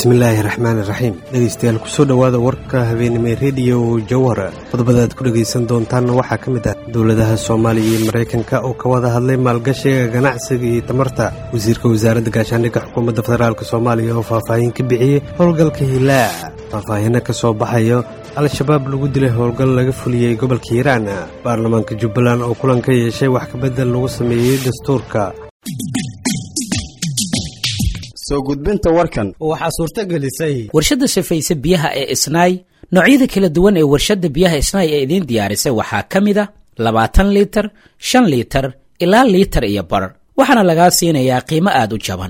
bismillaahi raxmaan iraxiim dhegeystayaal kusoo dhowaada warka habeenimo rediyo jawhara qodobada aad ku dhegaysan doontaanna waxaa ka mid ah dowladaha soomaaliya iyo maraykanka oo ka wada hadlay maalgashiga ganacsiga iyo tamarta wasiirka wasaaradda gaashaandhigga xukuumadda federaalk soomaaliya oo faahfaahin ka bixiyey howlgalka hilaac faahfaahino ka soo baxayo al-shabaab lagu dilay howlgal laga fuliyey gobolka hiiraan baarlamaanka jubbaland oo kulan ka yeeshay wax kabedel lagu sameeyey dastuurka soo gudbinta warkan waxaa suurto gelisay warshadda safayse biyaha ee isnaay noocyada kala duwan ee warshadda biyaha isnaay ee idiin diyaarisay waxaa ka mid a labaatan liitar shan liitar ilaa liitar iyo bar waxaana lagaa siinayaa qiimo aad u jaban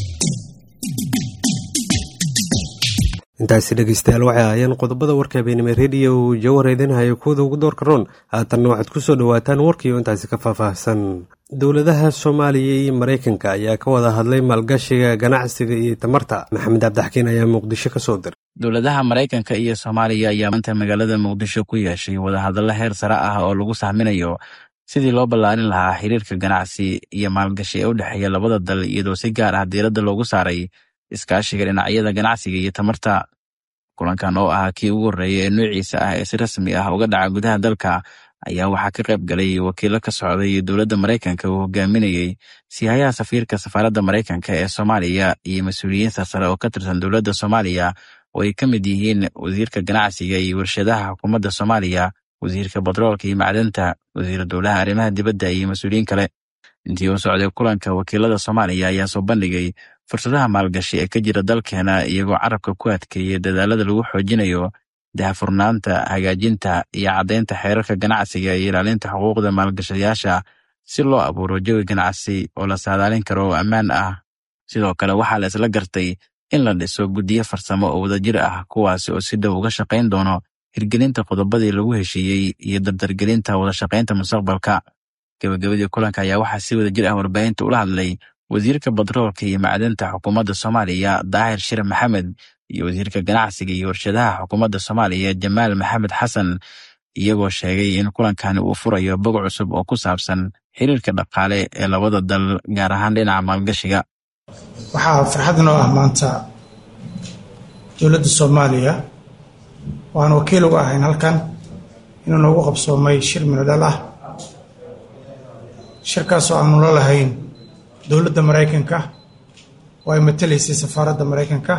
intaasi dhegeystayaal waxay ahaayeen qodobada warka habeenimo rediyo jawhar idinhayo kuwada ugu doorka roon haatanna waxaad ku soo dhowaataan warkiio intaasi ka faahfaahsan dowladaha soomaaliya iyo maraykanka ayaa ka wada hadlay maalgashiga ganacsiga iyo tamarta maxamed cabdixakiin ayaa muqdisho ka soo diray dowladaha maraykanka iyo soomaaliya ayaa maanta magaalada muqdisho ku yeeshay wadahadallo heer sare ah oo lagu sahminayo sidii loo ballaarin lahaa xiriirka ganacsi iyo maalgashi ee u dhexeeya labada dal iyadoo si gaar ah diiradda loogu saaray iskaashiga dhinacyada ganacsiga iyo tamarta kulankan oo ah kii ugu horreeya ee noociisa ah ee si rasmi ah uga dhaca gudaha dalka ayaa waxaa ka qayb galay wakiilo ka socday dowladda maraykanka uu hogaaminayey sihayaha safiirka safaaradda maraykanka ee soomaaliya iyo mas-uuliyiin sarsare oo ka tirsan dowladda soomaaliya oo ay ka mid yihiin wasiirka ganacsiga iyo warshadaha xukuumadda soomaaliya wasiirka batroolka iyo macdanta wasiira dowlaha arrimaha dibadda iyo mas-uuliyiin kale intii uu socday kulanka wakiilada soomaaliya ayaa soo bandhigay fursadaha maalgashi ee ka jira dalkeena iyagoo carabka ku adkeeyay dadaalada lagu xoojinayo dahafurnaanta hagaajinta iyo caddaynta xeerarka ganacsiga iyo ilaalinta xuquuqda maalgashayaasha si loo abuuro jawi ganacsi oo la saadaalin karo oo ammaan ah sidoo kale waxaa la isla gartay in la dhiso guddiyo farsamo oo wadajir ah kuwaasi oo si dhow uga shaqayn doono hirgelinta qodobadii lagu heshiiyey iyo dardargelinta wadashaqaynta mustaqbalka gebagabadii kulanka ayaa waxaa si wadajir ah warbaahinta ula hadlay wasiirka batroolka iyo macdanta xukuumadda soomaaliya daahir shire maxamed iyo wasiirka ganacsiga iyo warshadaha xukuumadda soomaaliya jamaal maxamed xasan iyagoo sheegay in kulankani uu furayo bog cusub oo ku saabsan xiriirka dhaqaale ee labada dal gaar ahaan dhinaca maalgashiga waxaa farxad inoo ah maanta dowladda soomaaliya oo aan wakiil uga ahayn halkan inuu noogu qabsoomay shir minodhal ah shirkaasoo aanu la lahayn dowladda maraykanka oo ay matalaysay safaaradda maraykanka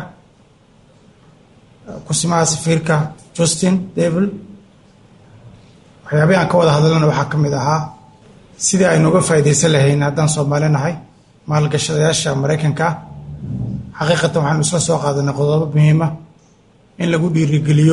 kusimaha safiirka justin devil waxyaabihii aan ka wada hadalana waxaa ka mid ahaa sidii aynu uga faa'iidaysan lahayn haddaan soomaali nahay maalgashadayaasha maraykanka xaqiiqatan waxaanu isla soo qaadanay qodobo muhiima in lagu dhiirigeliyo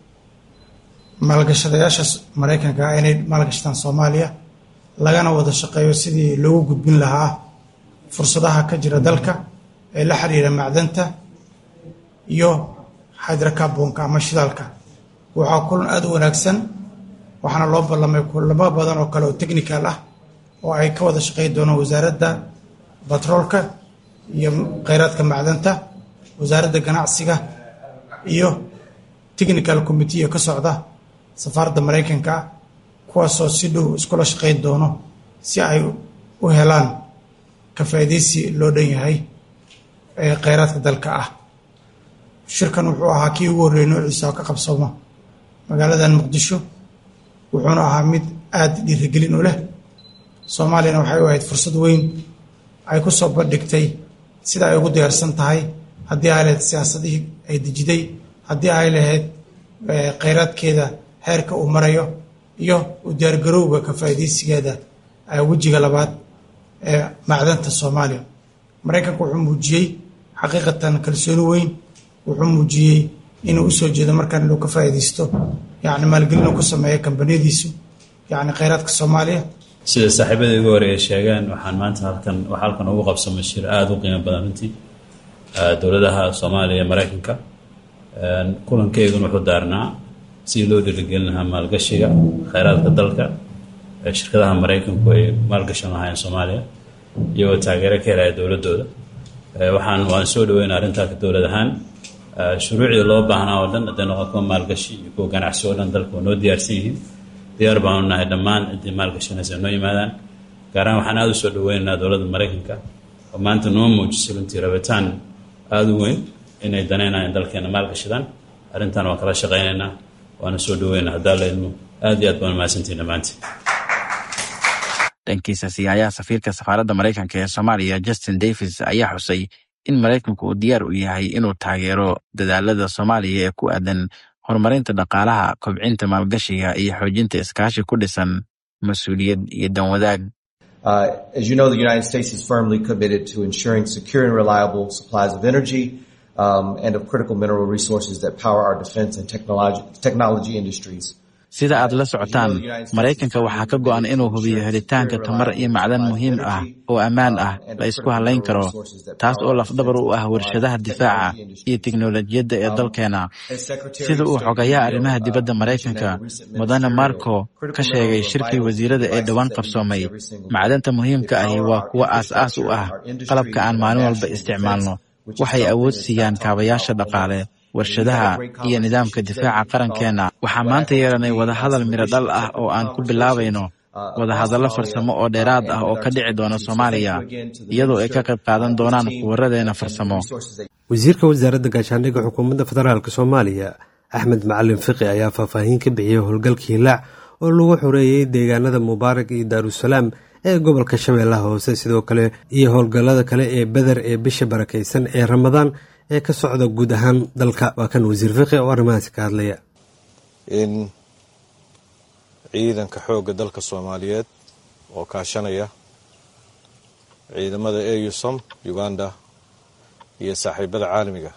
maalgashadayaasha maraykanka inay maalgashadaan soomaaliya lagana wada shaqeeyo sidii loogu gudbin lahaa fursadaha ka jira dalka ee la xiriira macdanta iyo hydracarbonka ama shidaalka waxaa kulan aada u wanaagsan waxaana loo ballamay kulamo badan oo kale oo technical ah oo ay ka wada shaqeyn doonaan wasaaradda batroolka iyo kheyraadka macdanta wasaaradda ganacsiga iyo technical committee ka socda safaaradda maraykanka kuwaasoo si dhow iskula shaqeyn doono si ay u helaan ka faa'iidaysi loo dhan yahay ee kheyraadka dalka ah shirkan wuxuu ahaa kii ugu horreeyay noociisa oo ka qabsooma magaaladan muqdisho wuxuuna ahaa mid aada dhiirigelin u leh soomaaliyana waxay u ahayd fursad weyn ay ku soo bandhigtay sida ay ugu diyaarsan tahay haddii ay lahayd siyaasadihii ay dejiday haddii ay lahayd kheyraadkeeda heerka uu marayo iyo u diyaargarowga ka faa'iidaysigeeda wejiga labaad ee macdanta soomaaliya maraykanka wuxuu muujiyey xaqiiqatan kalsooni weyn wuxuu muujiyey inuu usoo jeedo markaan inuu ka faa'iidaysto yacni maalgelin uu ku sameeyo kambaniyadiisu yacni kheyraadka soomaaliya sida saaxiibada igu horeeya sheegaan waxaan maanta halkan waxaa halkan ugu qabsamay shir aada u qiimo badan runtii dowladaha soomaaliya maraykanka kulankeyguna wuxuu daarnaa sidii loo dhiirigelin lahaa maalgashiga kheyraadka dalka shirkadaha maraykanku ay maalgashan lahaayeen soomaaliya iyagoo taageero ka helaya dowladooda waxaan waan soo dhaweyna arrintaa dowlad ahaan shuruucdii loo baahnaa oo dhan hadday noqon kuwa maalgashi iyo kuwa ganacsi oo dhan dalka waa noo diyaarsan yihiin diyaar baanu nahay dhammaan ciddii maalgashanaysa noo yimaadaan gaar ahaan waxaan aada u soo dhaweynaynaa dowladda maraykanka oo maanta noo muujisay runtii rabitaan aada u weyn inay danaynayaan dalkeena maalgashadaan arrintan waan kala shaqaynaynaa waana soo dhaweyna haddaa la idmo aad iyo aad baan mahadsantihin dhammaantiin dhankiisa siyaayaha safiirka safaaradda maraykanka ee soomaaliya justin davis ayaa xusay in maraykanku uu diyaar u yahay inuu taageero dadaalada soomaaliya ee ku aadan horumarinta dhaqaalaha kobcinta maalgashiga iyo xoojinta iskaashi ku dhisan mas-uuliyad iyo danwadaag Uh, as you know, the United States is firmly committed to ensuring secure and reliable supplies of energy um, and of critical mineral resources that power our defense and technology, technology industries. sida aad la socotaan maraykanka waxaa ka go'an inuu hubiyo helitaanka tamar iyo macdan muhiim ah oo ammaan ah la isku halayn karo taas oo lafdhabar u ah warshadaha difaaca iyo tiknolojiyadda ee dalkeena sida uu xogayaa arrimaha dibadda maraykanka mudane marco ka sheegay shirkii wasiirada ee dhowaan qabsoomay macdanta muhiimka ahi waa kuwo aas-aas u ah qalabka aan maalin walba isticmaalno waxay awood siiyaan kaabayaasha dhaqaale warshadaha iyo nidaamka difaaca qarankeenna waxaa maanta yeelanay wadahadal miro dhal ah oo aan ku bilaabayno wadahadallo farsamo oo dheeraad ah oo ka dhici doona soomaaliya iyadoo ay ka qayb qaadan doonaan kuwaradeena farsamo wasiirka wasaaradda gaashaandhigga xukuumadda federaalk soomaaliya axmed macalin fiqi ayaa faahfaahin ka bixiyey howlgalka hilaac oo lagu xoreeyey deegaanada mubaarak iyo daarusalaam ee gobolka shabeellaha hoose sidoo kale iyo howlgallada kale ee beder ee bisha barakaysan ee ramadaan ee ka socda guud ahaan dalka waa kan wasiir fiqi oo arrimahaasi ka hadlaya in ciidanka xoogga dalka soomaaliyeed oo kaashanaya ciidamada eusom uganda iyo saaxiibada caalamiga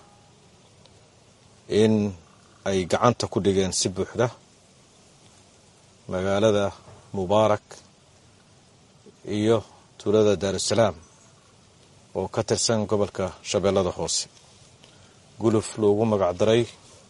in ay gacanta ku dhigeen si buuxda magaalada mubaarak iyo tuulada daarusalaam oo ka tirsan gobolka shabeellada hoose guluf loogu magacdaray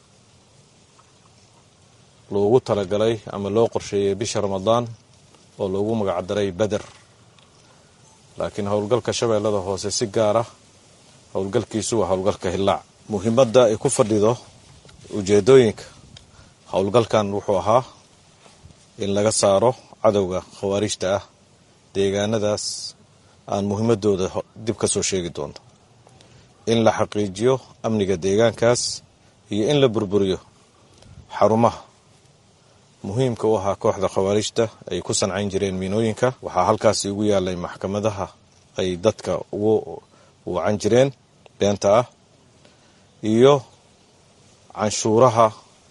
loogu talagalay ama loo qorsheeyey bisha ramadaan oo loogu magacdaray beder laakiin howlgalka shabeellada hoose si gaara howlgalkiisu waa howlgalka hillaac muhiimadda ay ku fadhido ujeedooyinka howlgalkan wuxuu ahaa in laga saaro cadowga khawaarijta ah deegaanadaas aan muhiimadooda dib ka soo sheegi doonto in la xaqiijiyo amniga deegaankaas iyo in la burburiyo xarumaha muhiimka u ahaa kooxda khawaarijta ay ku sancayn jireen miinooyinka waxaa halkaasi ugu yaalay maxkamadaha ay dadka ugu wacan jireen beenta ah iyo canshuuraha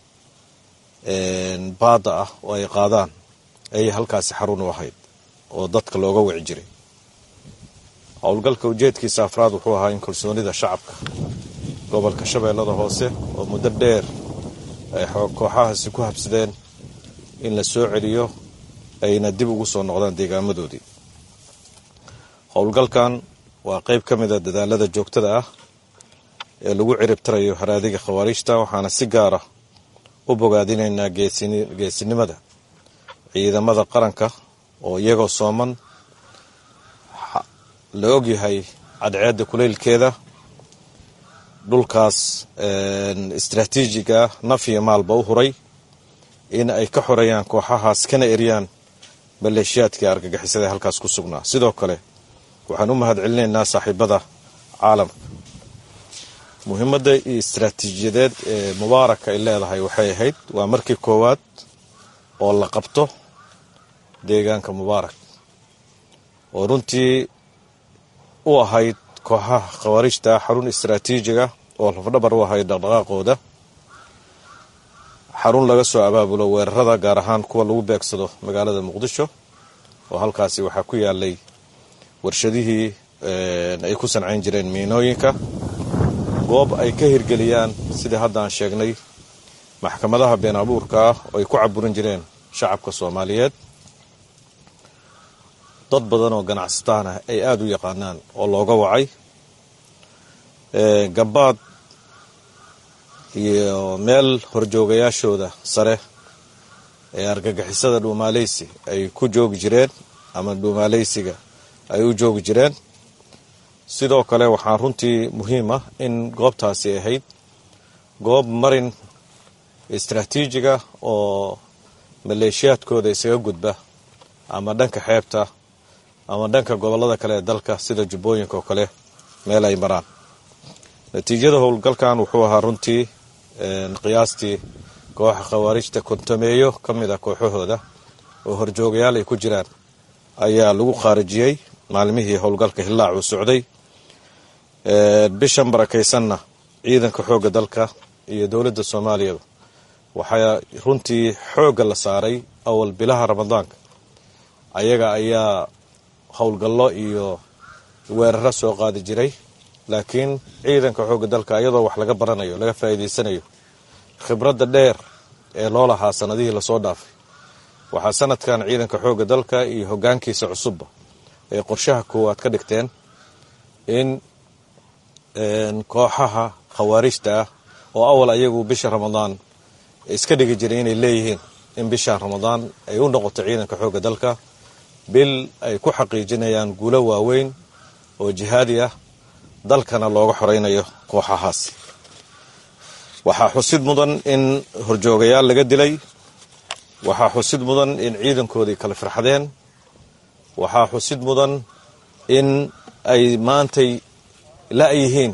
baadda ah oo ay qaadaan ayay halkaasi xarun u ahayd oo dadka looga wici jiray howlgalka ujeedkiisa afraad wuxuu ahaa in kalsoonida shacabka gobolka shabeellada hoose oo muddo dheer ay kooxahaasi ku habsadeen in la soo celiyo ayna dib ugu soo noqdaan deegaamadoodii howlgalkan waa qayb ka mida dadaalada joogtada ah ee lagu ciribtirayo haraadiga khawaarijta waxaana si gaara u bogaadinaynaa geesinimada ciidamada qaranka oo iyagoo sooman la ogyahay cadceedda kuleylkeeda dhulkaas istraatiijiga naf iyo maalba u huray in ay ka xoreeyaan kooxahaas kana eriyaan maleeshiyaadkii argagixisada ee halkaas ku sugnaa sidoo kale waxaan u mahad celinaynaa saaxiibada caalamka muhiimadda iyo istraatiijiyadeed ee mubaaraka ay leedahay waxay ahayd waa markii koowaad oo la qabto deegaanka mubaarak oo runtii u ahayd kooxaha khawaarijta xarun istraatiijiga oo lafdhabar u ahayd dhaqdhaqaaqooda xarun laga soo abaabulo weerarada gaar ahaan kuwa lagu beegsado magaalada muqdisho oo halkaasi waxaa ku yaalay warshadihii ay ku sancayn jireen miinooyinka goob ay ka hirgeliyaan sidii hadda aan sheegnay maxkamadaha been abuurka ah oo ay ku caburin jireen shacabka soomaaliyeed dad badan oo ganacsataana ay aada u yaqaanaan oo looga wacay gabaad iyo meel horjoogayaashooda sare ee argagixisada dhuumaaleysi ay ku joogi jireen ama dhuumaaleysiga ay u joogi jireen sidoo kale waxaa runtii muhiim ah in goobtaasi ahayd goob marin istraatiijiga oo maleeshiyaadkooda isaga gudba ama dhanka xeebta ama dhanka gobollada kale ee dalka sida jubbooyinka oo kale meel ay maraan natiijada howlgalkan wuxuu ahaa runtii qiyaastii kooxa khawaarijta kontameeyo ka mid a kooxahooda oo horjoogayaal ay ku jiraan ayaa lagu khaarijiyey maalmihii howlgalka hillaac uu socday bishan barakaysanna ciidanka xoogga dalka iyo dowladda soomaaliyaba waxaa runtii xoogga la saaray awal bilaha ramadaanka ayaga ayaa howlgallo iyo weeraro soo qaadi jiray laakiin ciidanka xoogga dalka iyadoo wax laga baranayo laga faa'iidaysanayo khibradda dheer ee loo lahaa sanadihii lasoo dhaafay waxaa sanadkan ciidanka xoogga dalka iyo hoggaankiisa cusubba ay qorshaha koowaad ka dhigteen in kooxaha khawaarijta ah oo awal ayagu bisha ramadaan iska dhigi jiray inay leeyihiin in bishan ramadaan ay u noqoto ciidanka xoogga dalka bil ay ku xaqiijinayaan guulo waaweyn oo jihaadi ah dalkana looga xoraynayo kooxahaas waxaa xusid mudan in horjoogayaal laga dilay waxaa xusid mudan in ciidankoodii kala firxadeen waxaa xusid mudan in ay maantay la-yihiin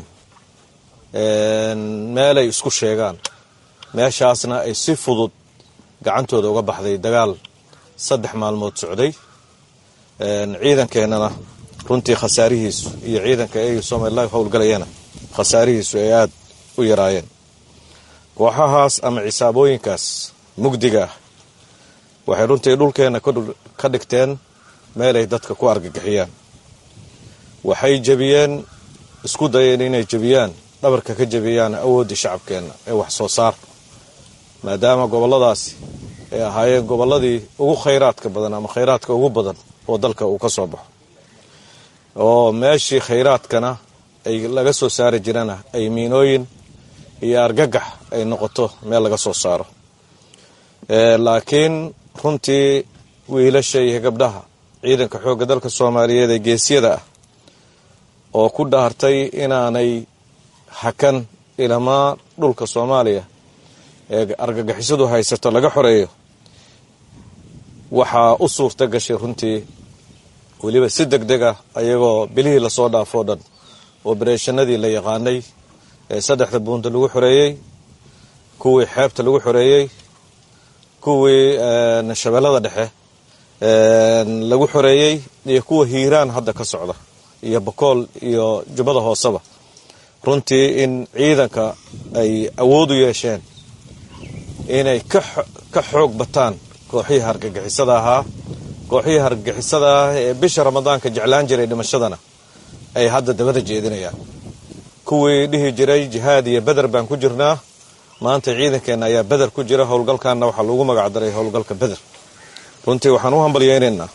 meelay isku sheegaan meeshaasna ay si fudud gacantooda uga baxday dagaal saddex maalmood socday ciidankeennana runtii khasaarihiisu iyo ciidanka ay somalilan howlgalayana khasaarihiisu ay aada u yaraayeen kooxahaas ama cisaabooyinkaas mugdiga ah waxay runtii dhulkeenna ka dhigteen meelay dadka ku argagixiyaan waxay jebiyeen isku dayeen inay jebiyaan dhabarka ka jebiyaan awooddii shacabkeenna ee wax soo saar maadaama gobolladaasi ay ahaayeen gobolladii ugu khayraadka badan ama khayraadka ugu badan oo dalka uu ka soo baxo oo meeshii khayraadkana ay laga soo saari jirana ay miinooyin iyo argagax ay noqoto meel laga soo saaro laakiin runtii wiilasha iyo gabdhaha ciidanka xoogga dalka soomaaliyeed ee geesyada ah oo ku dhaartay inaanay hakan ilamaa dhulka soomaaliya ee argagixisadu haysato laga xoreeyo waxaa u suurta gashay runtii weliba si deg deg ah ayagoo bilihii lasoo dhaafoo dhan obereshanadii la yaqaanay ee saddexda buunta lagu xoreeyey kuwii xeebta lagu xoreeyey kuwii shabeellada dhexe lagu xoreeyey iyo kuwa hiiraan hadda ka socda iyo bakool iyo jubbada hooseba runtii in ciidanka ay awood u yeesheen inay ka xoog bataan kooxihii hargagixisada ahaa kooxihii hargagixisada ah ee bisha ramadaanka jeclaan jiray dhimashadana ay hadda dabada jeedinayaan kuwii dhihi jiray jihaad iyo beder baan ku jirnaa maanta ciidankeenna ayaa beder ku jira howlgalkanna waxaa loogu magacdaray howlgalka beder runtii waxaan u hambalyeynaynaa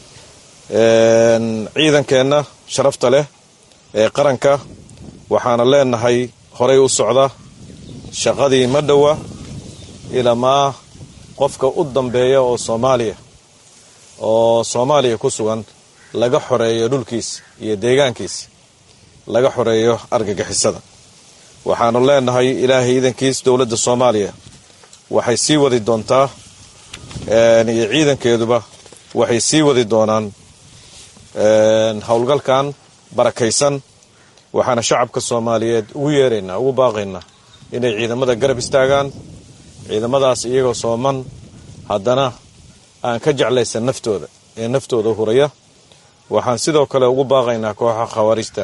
ciidankeenna sharafta leh ee qaranka waxaana leenahay horay u socda shaqadii ma dhowa ilamaa qofka u dambeeya oo soomaaliya oo soomaaliya ku sugan laga xoreeyo dhulkiisa iyo deegaankiisa laga xoreeyo argagixisada waxaanu leenahay ilaahay iidankiis dowladda soomaaliya waxay sii wadi doontaa iyo ciidankeeduba waxay sii wadi doonaan howlgalkan barakaysan waxaana shacabka soomaaliyeed ugu yeeraynaa ugu baaqaynaa inay ciidamada garab istaagaan ciidamadaas iyagoo sooman haddana aan ka jeclaysan naftooda ee naftooda huraya waxaan sidoo kale ugu baaqaynaa kooxa khawaarijta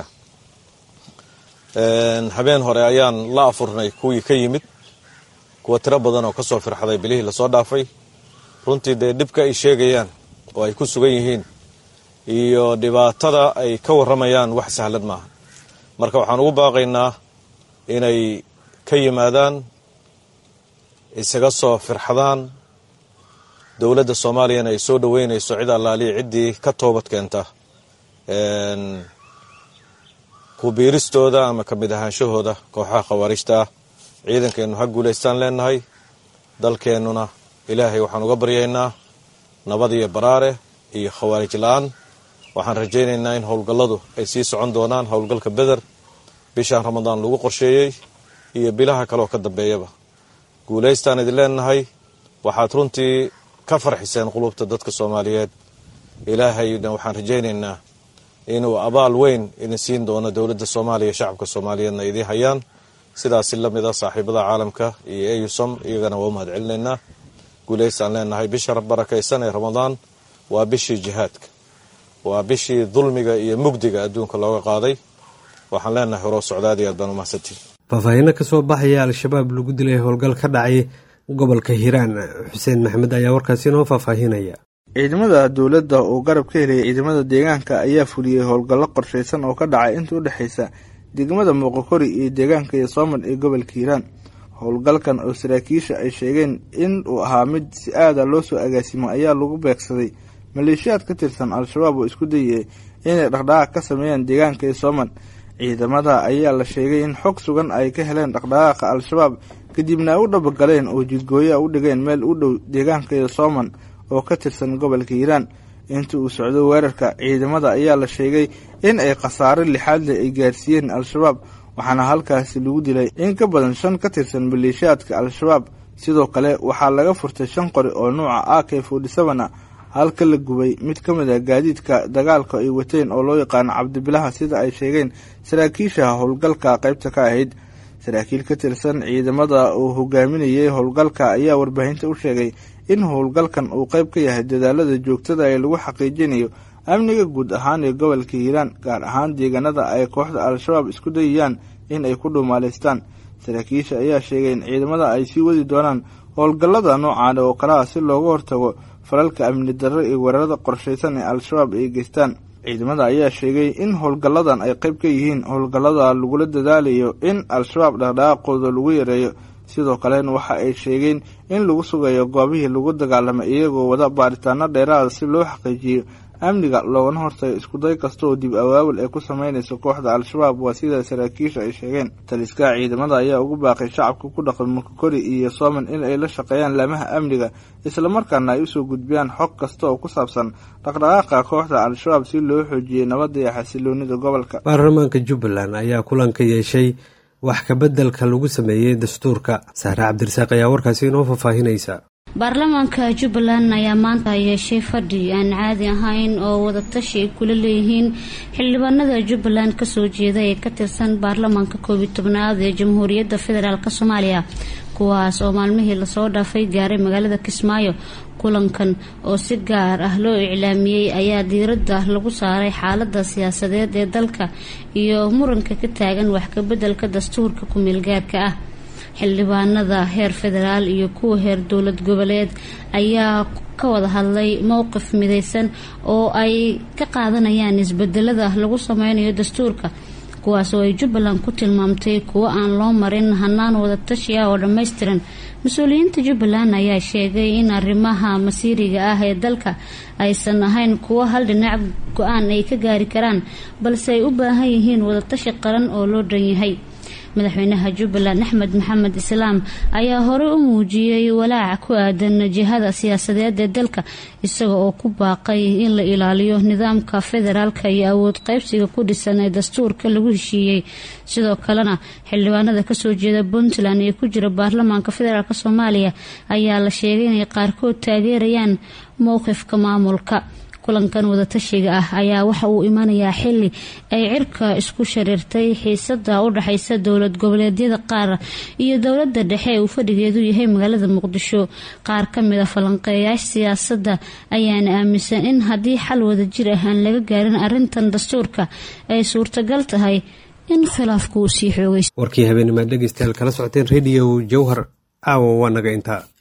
habeen hore ayaan la afurnay kuwii ka yimid kuwa tiro badan oo kasoo firxaday bilihii lasoo dhaafay runtii dee dhibka ay sheegayaan oo ay ku sugan yihiin iyo dhibaatada ay ka warramayaan wax sahlan maaha marka waxaan ugu baaqaynaa inay ka yimaadaan isaga soo firxadaan dowladda soomaaliyana ay soo dhoweynayso cid allaaliya ciddii ka toobad keenta ku biiristooda ama ka mid ahaanshahooda kooxaha khawaarijta ah ciidankeennu ha guulaystaan leenahay dalkeennuna ilaahay waxaan uga baryaynaa nabad iyo baraare iyo khawaarij la-aan waxaan rajaynaynaa in howlgalladu ay sii socon doonaan howlgalka beder bishaan ramadaan lagu qorsheeyey iyo bilaha kaleoo ka dambeeyaba guulaystaan idin leenahay waxaad runtii ka farxiseen qulubta dadka soomaaliyeed ilaahayna waxaan rajaynaynaa inuu abaal weyn idin siin doono dowladda soomaaliya shacabka soomaaliyeedna idiin hayaan sidaasi la mid a saaxiibada caalamka iyo eusom iyagana waa u mahad celinaynaa guulaysaan leenahay bisha barakaysan ee ramadaan waa bishii jihaadka waa bishii dulmiga iyo mugdiga adduunka looga qaaday waxaan leenahay horoo socdaad iyo aad baan u mahadsantiin faahfaahiino ka soo baxaya al-shabaab lagu dilay howlgal ka dhacay gobolka hiiraan xuseen maxamed ayaa warkaasi inoo faahfaahinaya ciidamada dowladda oo garab ka helaya ciidamada deegaanka ayaa fuliyey howlgallo qorshaysan oo ka dhacay inta u dhexaysa degmada muuqakori iyo deegaanka iyo soomal ee gobolka hiiraan howlgalkan oo saraakiisha ay sheegeen in uu ahaa mid si aada loo soo agaasimo ayaa lagu beegsaday maleeshiyaad ka tirsan al-shabaab oo isku dayay inay dhaqdhaqaaq ka sameeyaan deegaanka iyo soomal ciidamada ayaa la sheegay in xog sugan ay ka heleen dhaqdhaqaaqa al-shabaab kadibna ay u dhabagaleen oo jidgooya u dhigeen meel u dhow deegaanka iyo sooman oo ka tirsan gobolka hiiraan inta uu socdo weerarka ciidamada ayaa la sheegay in ay khasaare lixaadle ay gaarsiiyeen al-shabaab waxaana halkaasi lagu dilay in ka badan shan ka tirsan maleeshiyaadka al-shabaab sidoo kale waxaa laga furtay shan qori oo nuuca a k forty seven a halka la gubay mid ka mid a gaadiidka dagaalka ay wateen oo loo yaqaano cabdibilaha sida ay sheegeen saraakiisha howlgalka qaybta ka ahayd saraakiil ka tirsan ciidamada uu hogaaminayay howlgalka ayaa warbaahinta u sheegay in howlgalkan uu qayb ka yahay dadaalada joogtada ee lagu xaqiijinayo amniga guud ahaan ee gobolka hiiraan gaar ahaan deegaanada ay kooxda al-shabaab isku dayayaan in ay ku dhuumaalaystaan saraakiisha ayaa sheegay in ciidamada ay sii wadi doonaan howlgallada noocan oo kale ah si looga hortago falalka amni darro iyo weerarada qorshaysan ee al-shabaab ay geystaan ciidamada ayaa sheegay in howlgalladan ay qayb ka yihiin howlgallada lagula dadaalayo in al-shabaab dhaqdhaqaaqooda lagu yareeyo sidoo kalena waxa ay sheegeen in lagu sugayo goobihii lagu dagaalamay iyagoo wada baaritaano dheeraada si loo xaqiijiyo amniga loogana hortago iskuday kasta oo dib awaawil ay ku sameynayso kooxda al-shabaab waa sida saraakiisha ay sheegeen taliska ciidamada ayaa ugu baaqay shacabka ku dhaqan mukakori iyo sooman in ay la shaqeeyaan laamaha amniga islamarkaana ay usoo gudbiyaan xog kasta oo ku saabsan dhaqdhaqaaqa kooxda al-shabaab si loo xoojiyey nabadda iyo xasiloonida gobolka baarlamaanka jubbaland ayaa kulan ka yeeshay wax kabeddelka lagu sameeyey dastuurka saare cabdirasaaq ayaa warkaasi inoo faahfaahinaysa baarlamaanka jubbaland ayaa maanta yeeshay fadhi aan caadi ahayn oo wadatashi ay kula leeyihiin xildhibaanada jubbaland kasoo jeeda ee ka tirsan baarlamaanka koobiyi tobnaad ee jamhuuriyadda federaalk soomaaliya kuwaas oo maalmihii lasoo dhaafay gaaray magaalada kismaayo kulankan oo si gaar ah loo iclaamiyey ayaa diiradda lagu saaray xaalada siyaasadeed ee dalka iyo muranka ka taagan wax kabeddelka dastuurka ku-meelgaarka ah xildhibaanada heer federaal iyo kuwa heer dowlad goboleed ayaa ka wada hadlay mowqif midaysan oo ay ka qaadanayaan isbedelada lagu sameynayo dastuurka kuwaas oo ay jubbaland ku tilmaamtay kuwo aan loo marin hanaan wadatashi ah oo dhammaystiran mas-uuliyiinta jubbaland ayaa sheegay in arrimaha masiiriga ah ee dalka aysan ahayn kuwo hal dhinac go-aan ay ka gaari karaan balse ay u baahan yihiin wadatashi qaran oo loo dhan yahay madaxweynaha jubbaland axmed maxamed islaam ayaa horey u muujiyey walaaca ku aadan jihada siyaasadeed ee dalka isaga oo ku baaqay in la ilaaliyo nidaamka federaalka iyo awood qaybsiga ku dhisan ee dastuurka lagu heshiiyey sidoo kalena xildhibaanada kasoo jeeda puntland ee ku jira baarlamaanka federaalk soomaaliya ayaa la sheegay inay qaarkood taageerayaan mowqifka maamulka kulankan wadatashiga ah ayaa waxa uu imanayaa xili ay cirka isku shariirtay xiisada u dhexaysa dowlad goboleedyada qaar iyo dowlada dhexe ee uu fadhigeedu yahay magaalada muqdisho qaar kamid a falanqeeyaasha siyaasadda ayaana aaminsan in haddii xal wadajir ah aan laga gaarin arintan dastuurka ay suurtagal tahay in khilaafku uu sii xoogay warkii habeennimaad dhegeystayaal kala socoteen rediyo jowhar caawa waa naga intaa